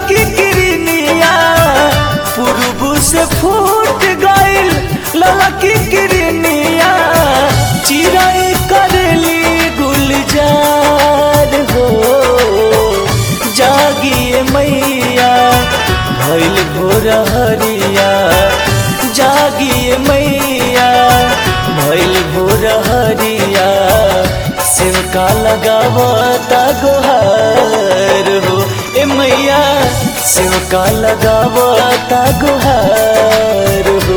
ललकी किरनिया पूर्व से फूट गइल ललकी किरनिया चिराई करली गुलजार हो जागिए मैया भइल भोर हरिया जागिए मैया भइल भोर हरिया सेवका लगावता गुहार हो ए मैया सेवका लगावता गुहार हो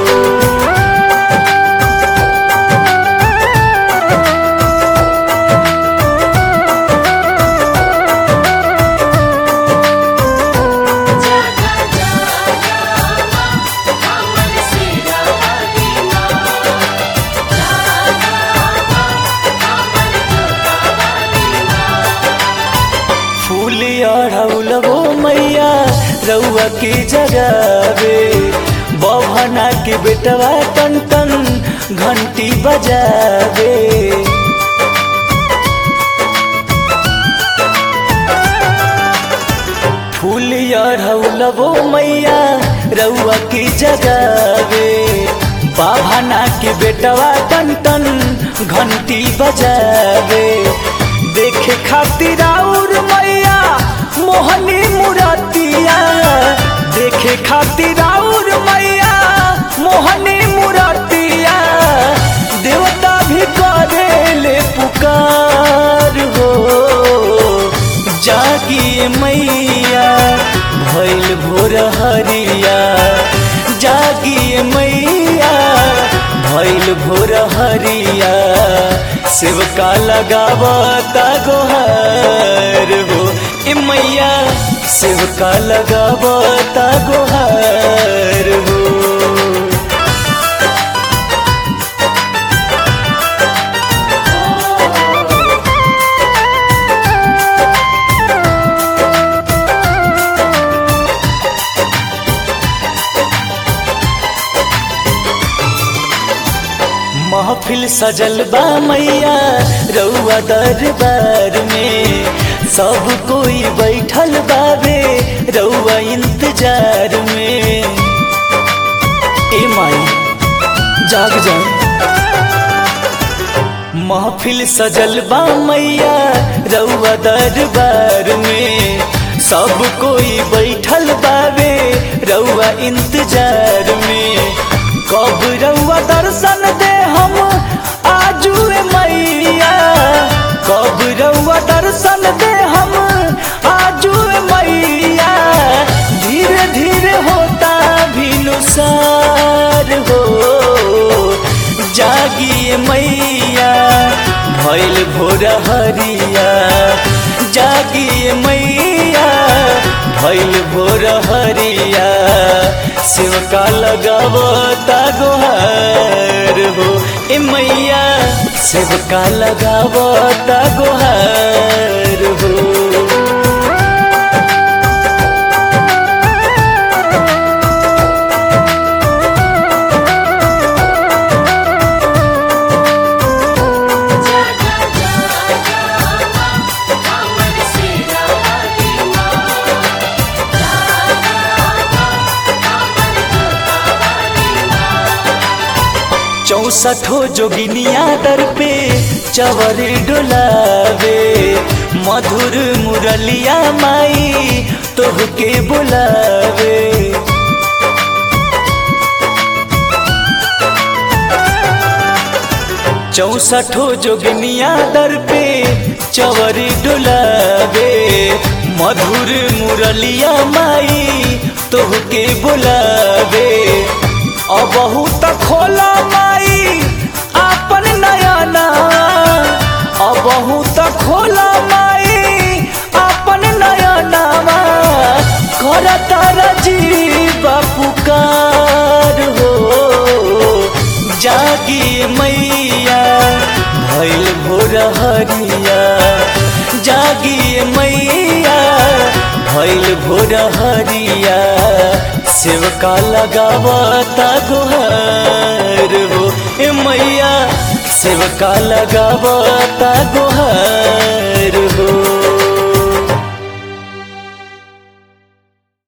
जगा जगा हमर सिरा वालीना जगा हमर जोता वालीना फूल अढ़ौलबो मैया रउआ के जगावे बभना के बेटवा टन टन घंटी बजावे फूल अढ़ौलबो मैया रउआ के जगावे बाभना के बेटवा टन टन घंटी बजावे देखे खातिर और मैया मोहनी मुरतिया देखे खातिर और मैया मोहनी मुरतिया देवता भी करेले पुकार हो जागिए मैया भइल भोर हरिया जागिए मैया भइल भोर हरिया सेवका लगावता गोहार हो ए मैया सेवका लगावता गोहार हो महफिल सजल बा मैया रउआ दरबार में सब कोई बैठल बाबे रउआ इंतजार में ए माई जाग जा महफिल सजल बा मैया रउआ दरबार में सब कोई बैठल बाबे रउआ इंतजार में कब रउआ दर्शन दे हम आजू मैया कब रउआ दर्शन दे हम आजू मैया धीरे धीरे होता भिनुसार हो जागिए मैया भइल भोर हरिया जागिए मैया भइल भोर हरिया सेवका लगावता गोहार हो ए मैया सेवका लगावता गोहार हो जगा जगा हमर सिरा वालीना जगा हमर जोता वालीना चौसठो जोगिनिया दर पे चवर डोलावे मधुर मुरलिया माई तोहके बुलावे चौसठो जोगिनिया दर पे चवर डोलावे मधुर मुरलिया माई तोहके बुलावे अबहू त खोला माई आपन नयना अबहू त खोला माई आपन नयनावा करता रजीब पुकार हो जागी मैया भइल भोर हरिया जागी मैया भइल भोर हरिया सेवका लगावता गुहार हो ए मैया सेवका लगावता गुहार